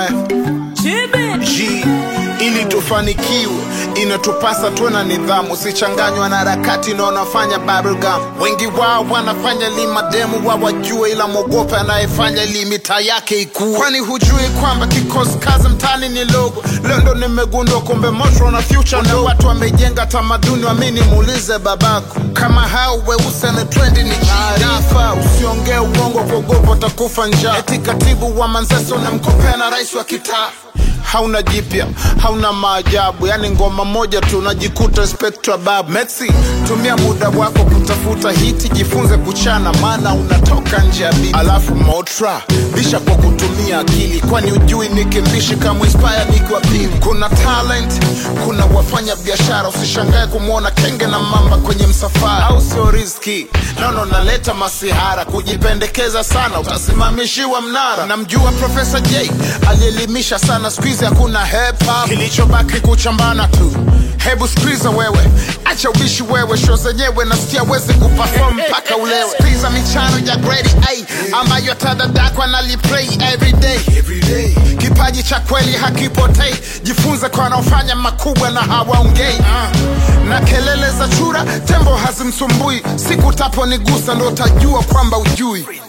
G ili tufanikiwe inatupasa tuwe na nidhamu, usichanganywa na harakati na wanafanya bubblegum. Wengi wao wanafanya lima demu wao wajue, ila mwogope anayefanya ili mitaa yake ikue. Kwani hujui kwamba kikosi kazi mtani ni logo? Leo ndo nimegundua kumbe Moshwa na future na watu wamejenga tamaduni, wamini muulize babako kama hao weusi na trendi ni taarifa. Usiongee uongo kuogopa utakufa njaa. Eti katibu wa Manzese unamkopea na rais wa kitaa hauna jipya hauna maajabu yani ngoma moja tu unajikuta spectra babu Mexi, tumia muda wako kutafuta hiti jifunze kuchana maana unatoka nje ya biti alafu motra bisha kwa kutumia akili kwani ujui nikimbishi kama inspire nikiwa pili kuna talent kuna wafanya biashara usishangae kumwona kenge na mamba kwenye msafara au sio riski nono naleta masihara kujipendekeza sana utasimamishiwa mnara namjua profesa j alielimisha sana skuizi hakuna hip hop kilichobaki kuchambana tu hebu skriza wewe acha ubishi wewe sho zenyewe nasikia wezi kuperform mpaka ulewe skriza michano ya grade a ambayo tadadakwa naliplay everyday kipaji cha kweli hakipotei jifunze kwa wanaofanya makubwa na hawaongei uh. na kelele za chura tembo hazimsumbui siku taponigusa ndo utajua kwamba ujui